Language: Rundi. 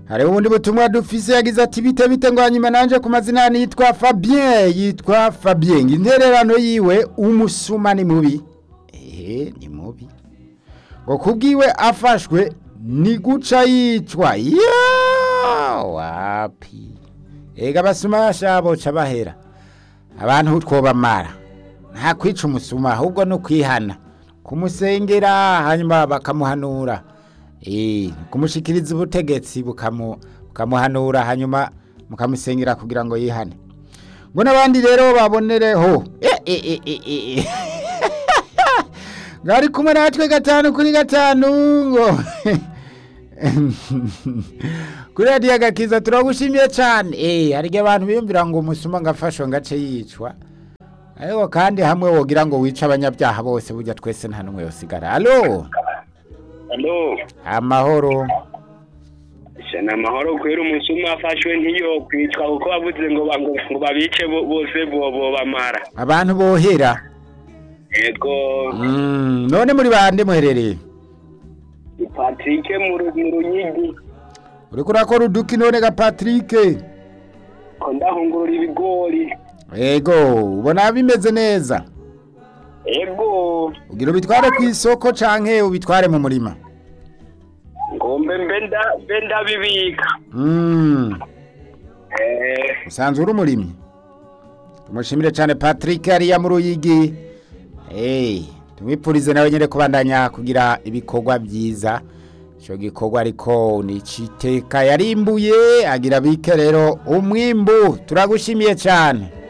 hari ubundi butumwa dufise yagize ati bite bite ngo hanyuma nanje ku mazina yitwa Fabien yitwa Fabien intererano yiwe umusuma ni mubi ehe ni mubi ngo kubwiwe afashwe ni guca yicwa ya wapi ega abasuma bashaboca bahera abantu twobamara nta kwica umusuma ahubwo no kwihana kumusengera hanyuma bakamuhanura eh kumushikiriza ubutegetsi bukamu bukamuhanura hanyuma mukamusengera kugira ngo yihane ngo n'abandi rero babonereho eh eh eh eh, eh ngari kumwe natwe gatanu kuri gatanu ngo kuri radiyo agakiza turagushimiye cyane eh hari igihe abantu biyumvira ngo umusuma ngafashwe ngace yicwa ariko kandi hamwe wogira ngo wice abanyabyaha bose burya twese nta n'umwe yosigara alo Alo, amahoro shana amahoro kwera umusuma afashwe ntiyo kwicwa kuko bavuze ngo ba- ngo ngo babice bo- bose bo bo bamara. abantu bohera Ego, Mm, none muri bande muherereye Patrick mu Ru- mu Runyigi uriko urakora uduki none ga Patrick ko ndahungurura ibigori. ego ubona bimeze neza Ego, ugira ubitware ku isoko canke ubitware mu murima ngombe mbenda mbenda bibika. Mm, Eh, usanzwe uri umurimyi tumushimire cyane Patrick hariya mu Ruyigi hey, tumwipfurize nawe nyine kubandanya kugira ibikorwa byiza icyo gikorwa ariko ni iciteka yarimbuye agira bike rero umwimbu turagushimiye cyane